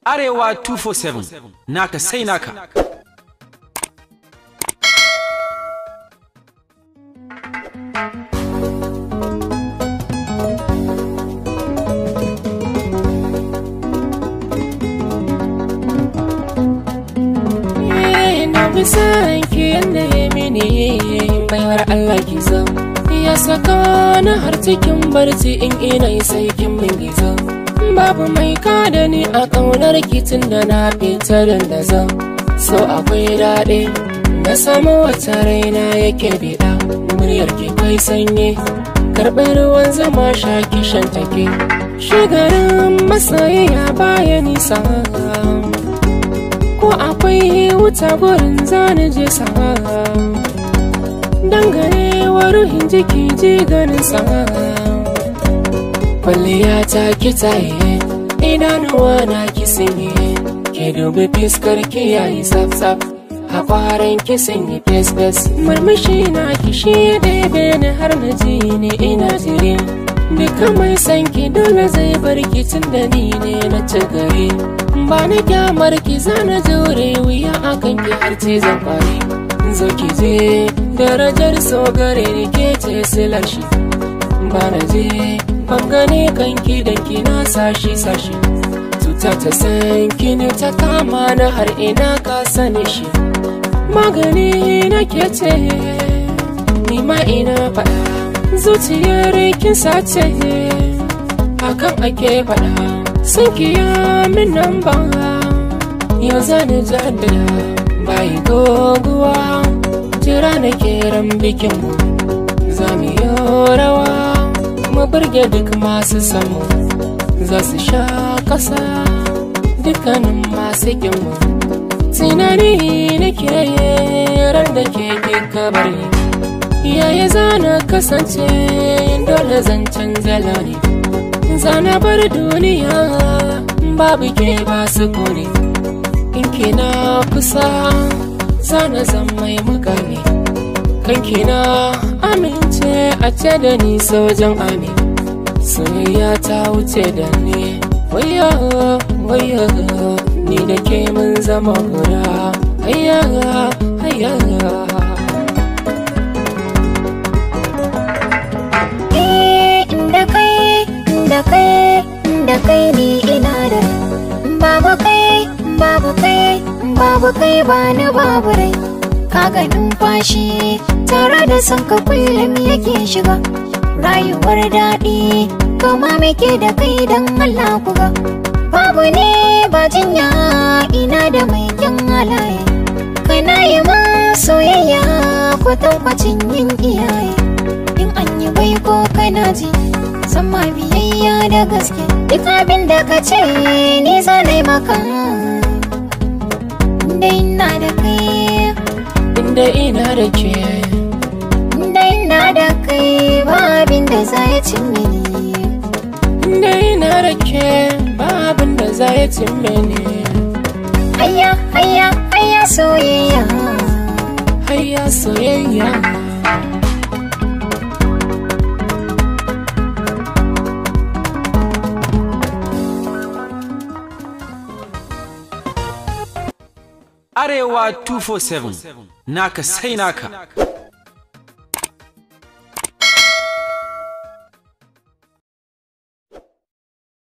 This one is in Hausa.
Arewa 247 naka sai naka. na fi son ki yadda ya mini baiwar Allah ki zo ya saka na har cikin barci in ina yi sai kin min gizo babu mai kada ni a ƙaunar kitin da na fita da zo so akwai daɗi na samu wata raina yake biɗa muryar ki kai sanye karɓar ruwan zama sha kishan take shigarin masoyiya baya nisa ko akwai wuta gurin zani je sama dangane wa ruhin jiki ji ganin sama kwalliya ta kitaye idanuwa na kisinye ke dubi fiskar ki yayi tsaf tsaf a kwaran kisin yi fes fes murmushi na kishi bebe ni har na ji ne ina jiri duka mai san ki dole zai bar ki tun da ni ne na ci gari ba na kyamar ki zana jure wuya akan ki har ce zan kwari zo ki je darajar so gare ni ke ce silar shi ba na je ban gane kan ki da ki na sashi sashi tuta ta san ki ne ta kama na har ina ka sani shi magani na ke ce ni ma ina faɗa zuciyar kin sace hakan ake faɗa sun kiya min nan ba yau zani jaddada bayi goguwa jira na keran bikin mu za mu yi rawa mu burge duk masu samu za su sha ƙasa dukkanin masu mu tunani nake ran da ke kika bari yaya zana kasance dole zan canza launi zana bar duniya babu ke ba su kone in kina kusa zana zan mai mukami kan kina amince a ce da ni sojan ami soyayya ta wuce da ni waya waya ni da ke mun zama guda hayya hayya da kai da kai da kai ni ina da babu kai babu kai babu kai ba ni babu rai kaga numfashi tare da son ka kullum yake shiga rayuwar daɗi kama muke da kai don Allah kuga babu ne ba jinya ina da mai kyan halaye kana yi ma soyayya kwatankwacin yin iyaye in an yi bai ko kana ji sama biyayya da gaske duk abin da ka ce ni zanai maka da ina da kai inda ina da ke da ina da kai ba abin da za ya cin mini inda ina da ke ba abin da za ya cimme ni hayya hayya hayya soyayya hayya soyayya Arewa 247 naka sai naka.